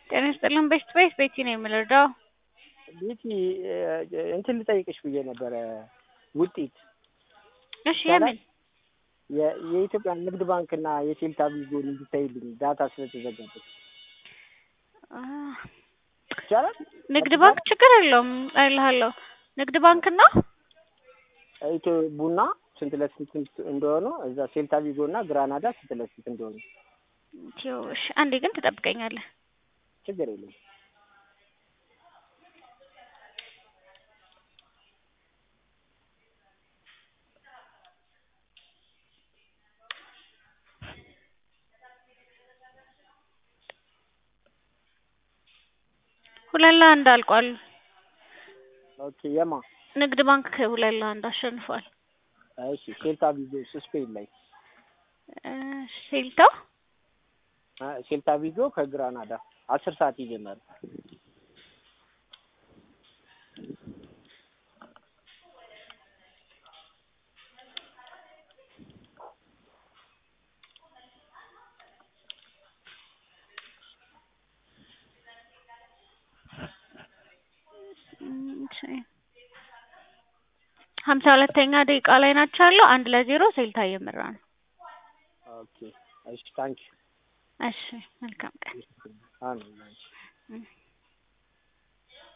ጤና ይስጥልን ቤስት ቤት ቤቲ ነው የምንረዳው። ቤቲ እንትን ልጠይቅሽ ብዬ ነበረ ውጤት እሺ የምን የ- የኢትዮጵያ ንግድ ባንክ እና የሴልታ ቪጎን እንዲታይልኝ ዳታ ስለተዘጋበት አ፣ ይቻላል? ንግድ ባንክ ችግር የለውም አይልሃለሁ። ንግድ ባንክ እና ኢትዮ ቡና ስንት ለስንት እንደሆኑ እዛ ሴልታ ቪጎ እና ግራናዳ ስንት ለስንት እንደሆኑ ኢትዮ እሺ፣ አንዴ ግን ትጠብቀኛለህ። ችግር የለም። ሁለት ለአንድ አልቋል። ኦኬ የማ ንግድ ባንክ ሁለት ለአንድ አሸንፏል። እሺ ሴልታ ቪጎ ስፔን ላይ እ፣ ሴልታ አ፣ ሴልታ ቪጎ ከግራናዳ አስር ሰዓት ይጀምራል። እሺ። ሀምሳ ሁለተኛ ደቂቃ ላይ ናቸው ያለው አንድ ለዜሮ ሴልታ እየመራ ነው። ኦኬ እሺ ታንኪ እሺ መልካም ቀን። አሜን። እም።